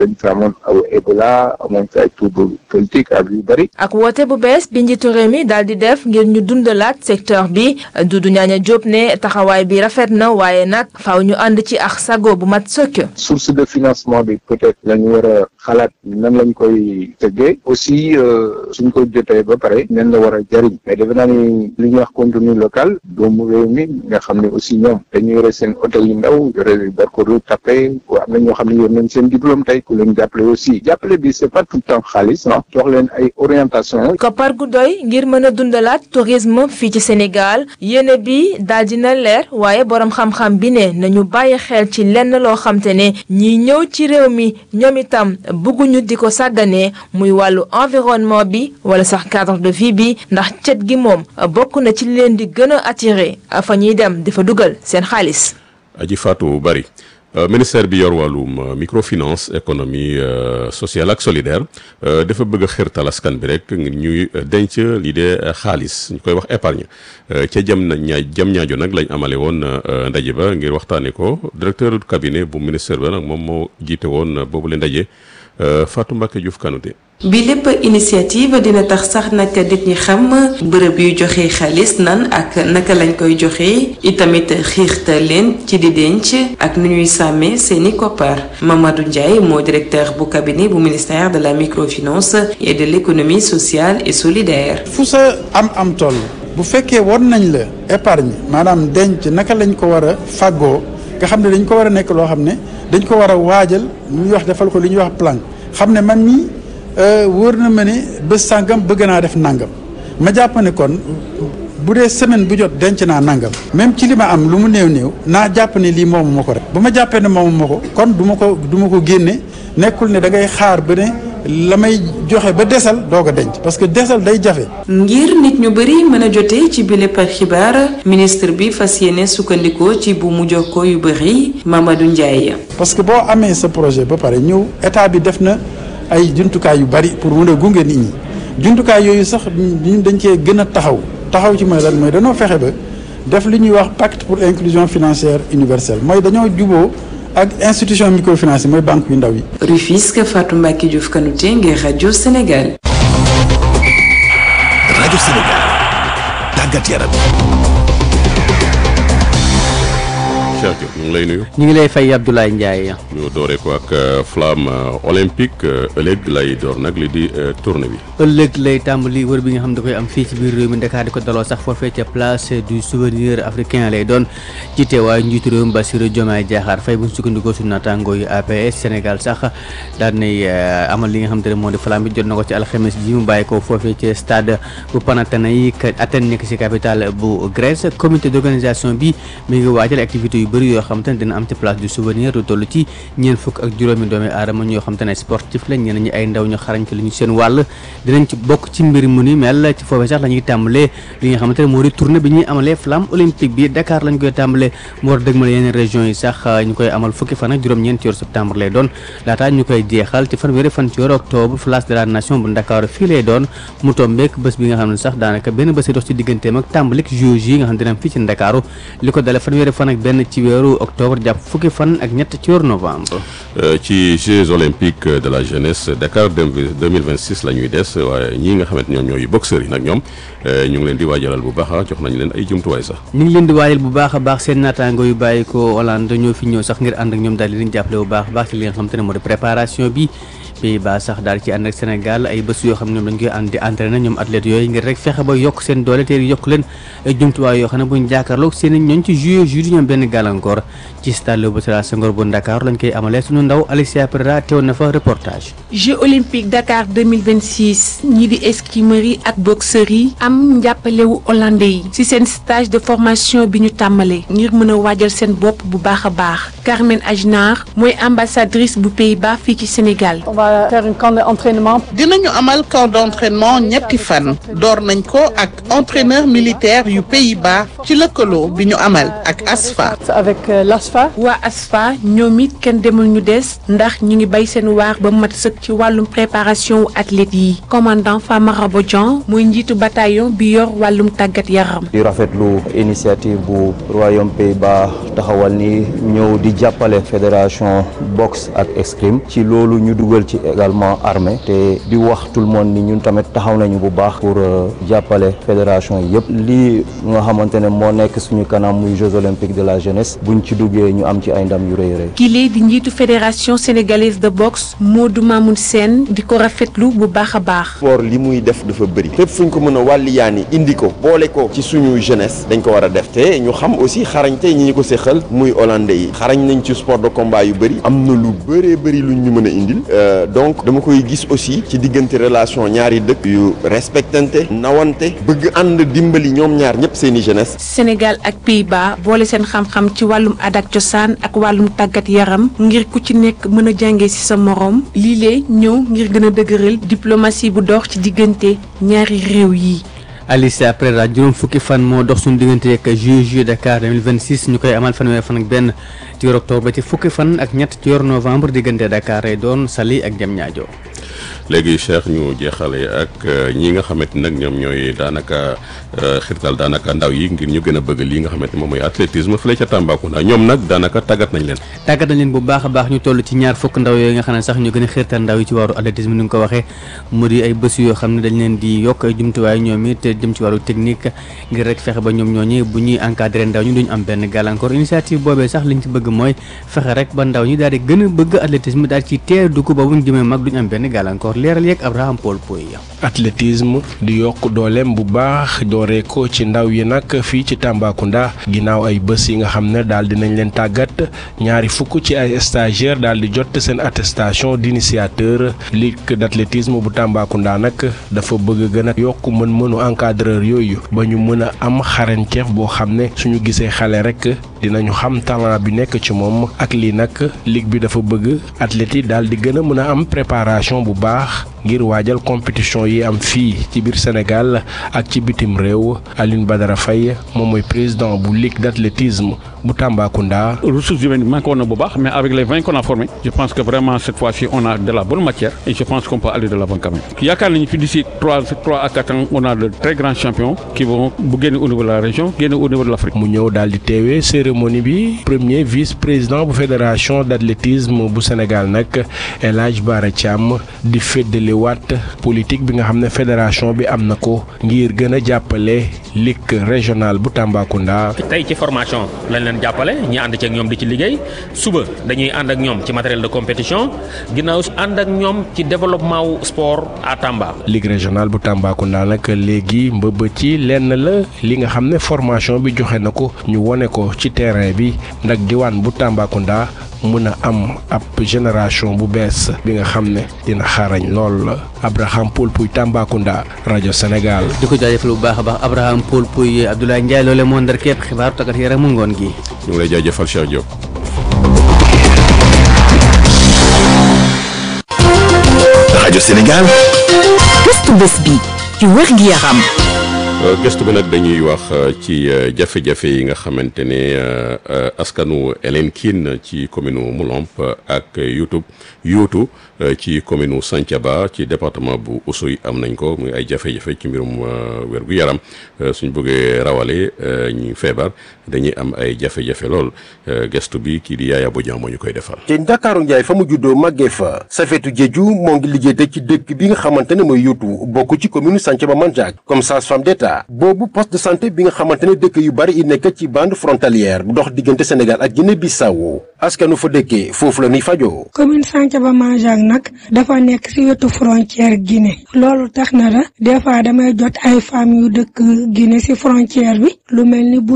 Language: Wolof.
dañ fi amoon aw Ebola amoon fi ay trouble politique ak yu bëri. ak woote bu bees bi njiitu réew mi daal di def ngir ñu dundalaat secteur bi Doudou Ñaaña Diop ne taxawaay bi rafet na waaye nag faaw ñu ànd ci ak sago bu mat sëkk. source de financement bi peut-être la ñu war a xalaat nan lañ koy tëggee aussi suñ ko jotee ba pare nan la war a jariñ mais defe naa ni li ñuy wax contenu local doomu réew mi nga xam ne aussi ñoom dañu yore seen hôtel yu ndaw yore barkodu tapé am na ñoo xam ne yor nañ seen diplôme tey ku leen jàppale aussi jàppale bi c'est pas tout le temps xaalis ah jox leen ay orientation koppar gu doy ngir mën a dundalaat tourisme fii ci Sénégal yéene bi daal dina leer waaye borom xam-xam bi ne nañu bàyyi xel ci lenn loo xam te ne ñiy ñëw ci réew mi ñoom itam bëgguñu di ko sàgganee muy wàllu environnement bi wala sax cadre de vie bi ndax cet gi moom bokk na ci leen di gën a attiré fa ñuy dem di fa dugal seen xaalis. aji Fatou Bari ministère bi yor wàllum microfinance économie sociale ak solidaire dafa bëgg a xirtal askan bi rek ngir ñuy denc lii de xaalis ñu koy wax épargne ca jam na ñaa jam ñaajo nag lañ amale woon ndaje ba ngir waxtaanee ko directeur du cabinet bu ministère ba nag moom moo jiite woon boobu le ndaje Fatou Mbacke Diouf Kanouté bi lépp initiative dina tax sax nag nit ñi xam bërëb yu joxe xaalis nan ak naka lañ koy joxe itamit xiirta leen ci di denc ak nu ñuy sàmmee seeni koppar Mamadou Ndiaye moo directeur bu cabinet bu ministère de la microfinance et de l'économie sociale et solidaire. fu sa am am toll bu fekkee won nañ la épargne maanaam denc naka lañ ko war a fàggoo nga xam ne dañ ko war a nekk loo xam ne dañ ko war a waajal lu ñuy wax defal ko li ñuy wax plan xam ne man mii wóor na ma ne bés sàngam bëgg naa def nangam ma jàpp ne kon bu dee semaine bu jot denc naa nangam même ci li ma am lu mu néew néew naa jàpp ne lii moomu ma ko rek bu ma jàppee ne moomu ma ko kon du ma ko du ma ko génne nekkul ne da ngay xaar ba ne la may joxe ba desal doog a denc parce que desal day jafe. ngir nit ñu bëri mën a jotee ci bile par xibaar ministre bi fas yéene sukkandikoo ci bu mu jokkoo yu bëri Mamadou Ndiaye. parce que boo amee sa projet ba pare ñëw état bi def na ay jumtukaay yu bari pour mën a gunge nit ñi jumtukaay yooyu sax ñu dañ cee gën a taxaw taxaw ci mooy lan mooy dañoo fexe ba def li ñuy wax pacte pour inclusion financière universelle mooy dañoo juboo ak institution microfinance mooy banque yu ndaw yi. Rufisque Fatou Mbacke Diouf Kanouté ngir rajo Sénégal. rajo Sénégal tàggat yaram. Cheikh Diop ñu ngi lay nuyu. ñu ngi lay fay Abdoulaye Ndiaye. ñu dooree ko ak flamme olympique ëllëg lay door nag li di tournée bi. ëllëg lay tàmbali wër bi nga xam da koy am fii ci biir réew mi Dakar di ko daloo sax foofee ca place du souvenir africain lay doon ci teewaayu njiitu réew mi Bassirou Diomaye Diakhar Faye bu ñu sukkandikoo suñu naataangoo yu APS Sénégal sax daan nay amal li nga xam te ne moo di flamme bi jot na ko ci alxames ji mu bàyyi ko foofee ci stade bu Panathinaïque Athènes nekk ci capitale bu Grèce comité d'organisation bi mi ngi waajal activité yu bëri yoo xam te ne dina am ci place du souvenir lu toll ci ñeent fukk ak juróomi doomi aadama ñoo xam te ne sportif la ñeneen ñi ay ndaw ñu xarañ ci lu ñu seen wàll dinañ ci bokk ci mbir mu ni mel ci foofee sax la ñuy tàmbalee li nga xamante ne moo di tournée bi ñuy amalee flamme olympique bi Dakar lañ koy tàmbalee mu war a dëgmal yeneen région yi sax ñu koy amal fukki fan ak juróom-ñeent ci weeru septembre lay doon laataa ñu koy jeexal ci fanweeri fan ci weeru octobre place de la nation bu Dakar fii lay doon mu tombeek bés bi nga xam ne sax daanaka benn bés dox ci digganteem ak tàmbalik JOJ yi nga xam ne dina am fii ci Ndakaaru li ko dale fanweeri fan ak benn ci weeru octobre jàpp fukki fan ak ñett ci weeru novembre ci Jeux olympiques de la jeunesse Dakar 2026 la ñuy des waaye ñii nga xamante ñoom ñooy boxeurs yi nag ñoom ñu ngi leen di waajalal bu baax jox nañ leen ay jumtuwaay sax ñu ngi leen di waajal bu baax a baax seen naataango yu bàyyi ko Hollande ñoo fi ñëw sax ngir ànd ak ñoom daal di leen jàppale bu baax a baax ci li nga xam te ne moo di préparation bi Pays-Bas sax daal ci ànd ak Sénégal ay bés yoo xam ne ñoom dañ koy ànd di entraîné ñoom athlètes yooyu ngir rek fexe ba yokk seen doole te yokk leen ay jumtuwaay yoo xam ne buñ jàkkaarloog seen ñooñ ci juillet juillet ñoom benn gàllankoor ci stade Léopold Sédar Senghor bu Dakar lañ koy amalee suñu ndaw Alicia Pereira teew na fa reportage Jeux olympiques Dakar 2026 ñii di escrimeurs yi ak boxeurs yi am njàppalewu hollandais yi ci seen stage de formation bi ñu tàmbalee ngir mën a waajal seen bopp bu baax a baax Carmen Ajnar mooy ambassadrice bu Pays-Bas fii ci Sénégal. On va va faire un camp d'entraînement. dinañu amal camp d'entraînement ñetti fan door nañ ko ak entraîneur militaire yu Pays-Bas ci lëkkaloo bi ñu amal ak ASFA. avec l'ASFA. waa ASFA ñoom it kenn demul ñu des ndax ñu ngi bay seen waar ba mat sëkk ci wàllum préparation wu athlètes yi commandant Famara Bodian mooy njiitu bataillon bi yor wàllum tàggat yaram. di rafetlu initiative bu royaume Pays-Bas taxawal ni ñëw di jàppale fédération boxe ak escrime ci loolu ñu dugal ci également armée te di wax tout le monde ni ñun tamit taxaw nañu bu baax pour jàppale fédération yi yëpp lii nga xamante ne moo nekk suñu kanam muy Jeux olympiques de la jeunesse buñ ci duggee ñu am ci ay ndam yu rëy rëy. kile di njiitu fédération sénégalaise de boxe Modou Mamoun Sène di ko rafetlu bu baax a baax. sport li muy def dafa bëri fépp fuñ ko mën a wàlliyaani indi ko boole ko ci suñu jeunesse dañ ko war a def te ñu xam aussi xarañte ñi ñu ko séqal muy hollandais yi xarañ nañ ci sport de combat yu bëri am na lu bëree bëri luñ ñu mën a indil donc dama koy gis aussi ci diggante relation ñaari dëkk yu respectante nawante bëgg ànd dimbali ñoom ñaar ñëpp seeni jeunesse. Sénégal ak Pays-Bas boole seen xam-xam ci wàllum aada ak cosaan ak wàllum tàggat yaram ngir ku ci nekk mën a jàngee ci sa moroom lii lee ñëw ngir gën a dëgëral diplomatie bu dox ci diggante ñaari réew yi. Alice après la juróom fukki fan moo dox suñu diggante ak JOJ Dakar 2026 ñu koy amal fanweeri fan ak benn ci yor octobre ba ci fukki fan ak ñett ci yor novembre diggante Dakar ay doon Saly ak Diamniadio léegi Cheikh ñu jeexale ak ñi nga xamante nag ñoom ñooy daanaka xirtal daanaka ndaw yi ngir ñu gën a bëgg lii nga xamante moom mooy athlétisme fële ca Tambacounda ñoom nag daanaka tàggat nañ leen tàggat nañ leen bu baax a baax ñu toll ci ñaar fukk ndaw yooyu nga xam ne sax ñu gën a xirtal ndaw yi ci wàllu athlétisme ni nga ko waxee mu di ay bés yoo xam ne dañ leen di yokk ay jumtuwaay ñoom it jëm ci wàllu technique ngir rek fexe ba ñoom ñooñi bu ñuy encadré ndaw ñu duñ am benn gàllankoor initiative boobee sax liñ ci bëgg mooy fexe rek ba ndaw ñi daal di gën a bëgg athlétisme daal ci teer dugg ba buñ jëmee mag duñ am benn gàllankoor leeral yeeg Abraham Paul Poy athlétisme di yokk dooleem bu baax dooree ko ci ndaw yi nag fii ci Tambacounda ginnaaw ay bés yi nga xam ne daal dinañ leen tàggat ñaari fukk ci ay stagiaires daal di jot seen attestation d'initiateur ligue d'athlétisme bu Tambacounda nag dafa bëgg gën a yokk mën-mënu encadreur yooyu ba ñu mën a am xarañteef boo xam ne suñu gisee xale rek dinañu xam talent bi nekk ci moom ak lii nag ligue bi dafa bëgg athlètes yi daal di gën a mën a am préparation bu baax ngir waajal compétition yi am fii ci biir Sénégal ak ci bitim réew Aline Badara Faye moom mooy président bu ligue d'athlétisme bu Tambacounda. ressources humaines manqué woon na bu baax mais avec les vingt qu'on a formés je pense que vraiment cette fois-ci on a de la bonne matière et je pense qu'on peut aller de l'avant quand même yaakaar nañu fi d'ici trois trois à quatre ans on a de très grands champions qui vont bu génne au niveau de la région génne au niveau de l'Afrique. mu ñëw daal di teewee cérémonie bi premier vice président bu fédération d'athlétisme bu Sénégal nag El Hadj Bara Thiam di feddaliwaat politique bi nga xam ne fédération bi am na ko ngir gën a jàppale ligue régionale bu Tambacounda. tey ci formation lañ leen jàppale ñi ànd ci ak ñoom di ci liggéey suba dañuy ànd ak ñoom ci matériel de compétition ginnaaw ànd ak ñoom ci développement wu sport à Tamba. ligue régionale bu Tambacounda nag léegi mbëbët ci lenn la li nga xam ne formation bi joxe na ko ñu wone ko ci terrain bi ndax diwaan bu Tambacounda mën a am ab génération bu bees bi nga xam ne dina xarañ lool Abraham Paul Pouy Tambacounda rajo Sénégal. di ko jaajëfal bu baax a baax Abraham Paul Pouy Abdoulaye Ndiaye loole moo ndar képp xibaaru tàggat yaram mu ngoon gi. ñu ngi lay jaajëfal Cheikh Diop. rajo Sénégal. gëstu bés bi ci wér gi yaram. gëstu bi nag dañuy wax ci jafe-jafe yi nga xamante ne askanu Hélène Kine ci commune Moulomp ak YouTube yootu ci commune Santhiaba ci département bu Oussouye am nañ ko muy ay jafe-jafe ci mbirum wérgu yaram suñ bëggee rawale ñu feebar dañuy am ay jafe-jafe lool gëstu bi kii di Yaaya Bodian moo ñu koy defal. te Ndakaaru Njaay fa mu juddoo màggee fa Safetu Jeeju moo ngi liggéey te ci dëkk bi nga xamante ne mooy yootu bokk ci commune Santhiaba Mandiack comme sage-femme d'État boobu poste de santé bi nga xamante ne dëkk yu bari yi nekk ci bande frontalière bu dox diggante Sénégal ak Guinée Bissau askanu fa dëkkee foofu la ñuy fajoo. commune Santhiaba Mandiack nag dafa nekk ci wetu frontière Guinée loolu tax na la des fois damay jot ay femmes yu dëkk Guinée ci frontière bi lu mel ni